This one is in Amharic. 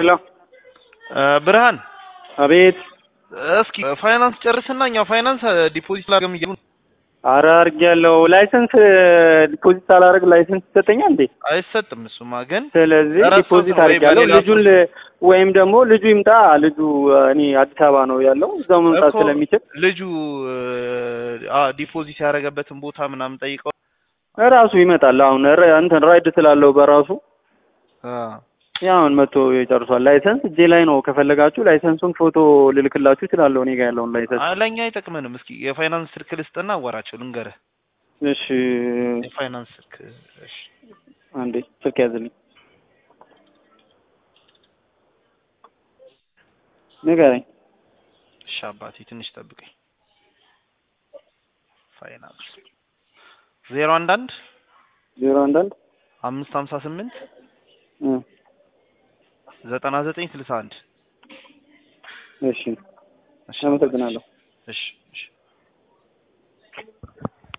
ሄሎ ብርሃን አቤት። እስኪ ፋይናንስ ጨርስና እኛ ፋይናንስ ዲፖዚት ላገም እያሉ አረ አድርጌያለሁ። ላይሰንስ ዲፖዚት ሳላደርግ ላይሰንስ ይሰጠኛል እንዴ? አይሰጥም። እሱማ ግን ስለዚህ እረሳሁት ዲፖዚት ነው ወይ አድርጌያለሁ። በሌላ ልጁን ል- ወይም ደግሞ ልጁ ይምጣ። ልጁ እኔ አዲስ አበባ ነው ያለው፣ እዛው መምጣት እኮ ስለሚችል ልጁ አ ዲፖዚት ያደረገበትን ቦታ ምናምን ጠይቀው እራሱ ይመጣል። አሁን ረ- እንትን ራይድ ስላለው በራሱ አ ያውን መጥቶ ይጨርሷል። ላይሰንስ እጄ ላይ ነው። ከፈለጋችሁ ላይሰንሱን ፎቶ ልልክላችሁ እችላለሁ፣ እኔ ጋር ያለውን ላይሰንስ። አ- ለእኛ አይጠቅመንም። እስኪ የፋይናንስ ስልክ ልስጥና አዋራቸው ልንገርህ። እሺ የፋይናንስ ስልክ እሺ አንዴ ስልክ ያዝልኝ፣ ንገረኝ። እሺ አባቴ ትንሽ ጠብቀኝ። ፋይናንስ ዜሮ አንድ አንድ ዜሮ አንድ አንድ አምስት ሀምሳ ስምንት እ ዘጠና ዘጠኝ ስልሳ አንድ እሺ አመሰግናለሁ። እሺ እሺ